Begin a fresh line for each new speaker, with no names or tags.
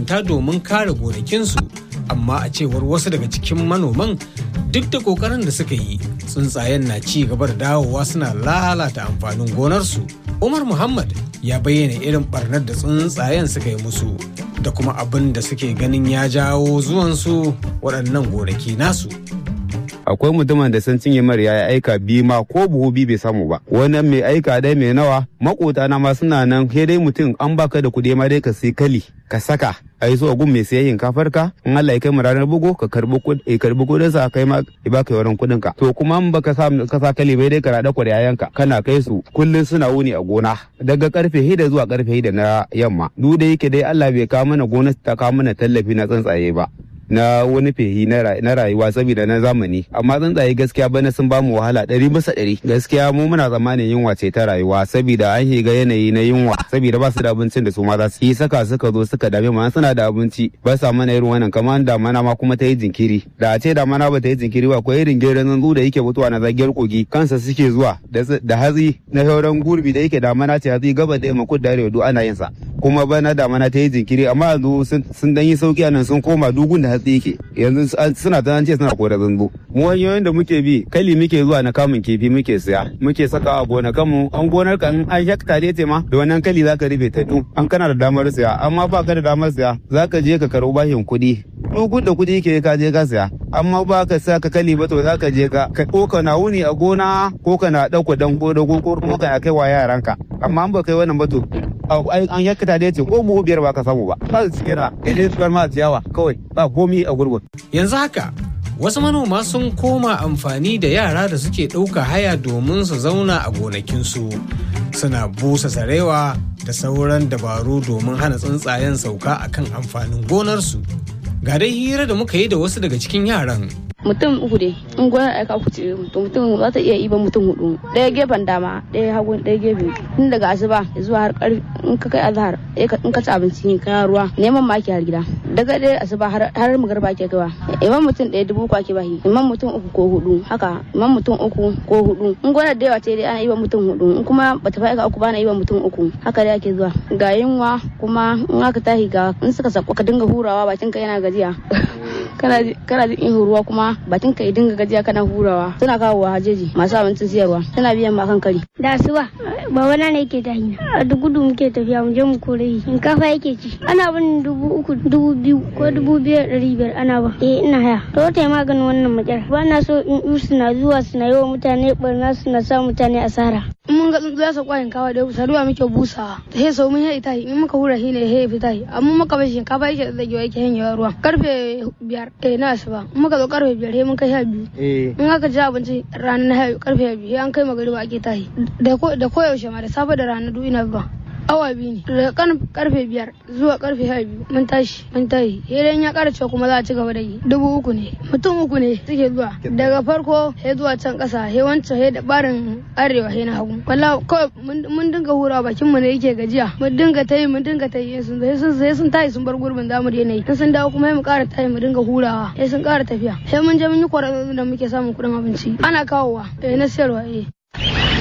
mahukunta domin kare gonakinsu amma a cewar wasu daga cikin manoman duk da kokarin da suka yi tsuntsayen na ci gaba da dawowa suna lalata amfanin gonarsu umar muhammad ya bayyana irin barnar da tsuntsayen suka yi musu da kuma abin da suke ganin ya jawo zuwansu waɗannan gonaki nasu
akwai mutumin da sun cinye mara ya aika biyu ma ko buhu biyu bai samu ba wannan mai aika dai mai nawa makota na ma suna nan sai dai mutum an baka da kuɗi ma dai ka sai kali ka saka a yi so a gun mai sayayyin kafar ka in Allah ya kai mu ranar bugu ka karbi kuɗi karbi kuɗin sa kai ma ya baka yawan kuɗin ka to kuma in baka sa ka sa kali bai dai ka rada yayan ka kana kai su kullun suna wuni a gona daga karfe hida zuwa karfe hida na yamma duk da yake dai Allah bai kawo mana gona ta kawo mana tallafi na tsuntsaye ba na wani fehi na rayuwa saboda na zamani amma tsuntsaye gaskiya bana sun bamu wahala ɗari bisa ɗari gaskiya mu muna tsammanin yunwa ce ta rayuwa saboda an shiga yanayi na yunwa saboda ba su da abincin da su ma za su yi saka suka zo suka dame mu suna da abinci ba sa mana irin wannan kamar damana ma kuma ta yi jinkiri da a ce damana ba ta yi jinkiri ba ko irin gerin zanzu da yake mutuwa na zagiyar kogi kansa suke zuwa da hatsi na sauran gurbi da yake damana ce hatsi gaba da yamma kudu da arewa duk ana yin sa kuma bana damana ta yi jinkiri amma yanzu sun dan yi sauki nan sun koma dugun da hatsi yake yanzu suna ta ce suna kora zanzu mu hanyoyin da muke bi kali muke zuwa na kamun kifi muke siya muke saka a gonakan mu an gonar ka an hekta dai ce ma da wannan kali zaka rufe ta du an kana da damar siya amma ba ka da damar siya zaka je ka karo bashin kuɗi dugun da kuɗi ke ka je ka siya amma ba ka sa ka kali ba to zaka je ka ko ka na wuni a gona ko ka na ɗauko dan ko ko kuma ka kai wa yaranka amma an ba kai wannan ba to an yakkata da yace ko mu biyar ba ka samu ba ba su cike da idan su ma ciyawa kawai ba komi a gurgun
yanzu haka wasu manoma sun koma amfani da yara da suke ɗauka haya domin su zauna a gonakinsu suna busa sarewa da sauran dabaru domin hana tsuntsayen sauka akan amfanin gonarsu ga dai hira da muka yi da wasu daga cikin yaran
mutum uku dai in gonar aika uku ce mutum za ta iya iban mutum hudu ɗaya gefen dama ɗaya hagu ɗaya gefe tun daga asuba zuwa har karfi in ka kai azhar in ka ci abinci ne ka ruwa neman ma ake har gida daga ɗaya asuba har magarba ke kaiwa iman mutum ɗaya dubu uku ake bahi iman mutum uku ko hudu haka iman mutum uku ko hudu in gonar da yawa ce dai ana iban mutum hudu in kuma bata fa aika uku ba ana iban mutum uku haka dai ake zuwa ga yunwa kuma in aka tahi ga in suka sako ka dinga hurawa bakin ka yana gajiya kana jin ihu ruwa kuma bakin ka dinga gajiya kana hurawa suna kawo wa hajeji masu abincin siyarwa suna biyan ma kan kari
da asuba baba na ne yake tahi a duk gudu muke tafiya mu je mu kore shi shinkafa yake ci ana bin dubu uku dubu biyu ko dubu biyar ɗari biyar ana ba eh ina haya to ta maganin wannan matsala ba na so in yi suna zuwa suna yi wa mutane barna suna sa mutane asara
mun ga tsuntsu ya sauka shinkafa da saduwa muke busawa ta he sau mun he ita in muka hura shi ne he fita amma muka bar shinkafa yake tsagewa yake hanyewa ruwa karfe biyar eh na asuba in muka zo karfe biyar he mun kai sha biyu in aka ci abinci rana na karfe biyu an kai magariba ake tahi da koyaushe ma da safe da rana duk ina zuwa awa biyu ne daga karfe biyar zuwa karfe sha biyu mun tashi mun tashi idan ya kara cewa kuma za a ci gaba da yi dubu uku ne mutum uku ne suke zuwa daga farko he zuwa can kasa he wancan he da barin arewa he na hagu wallahi kawai mun dinga hura bakin mu ne yake gajiya mun dinga tayi mun dinga tayi sun sun sai sun tayi sun bar gurbin zamu da yanayi in sun dawo kuma mu kara tayi mu dinga hurawa he sun kara tafiya he mun je mun yi kwararru da muke samun kuɗin abinci ana kawowa eh na siyarwa eh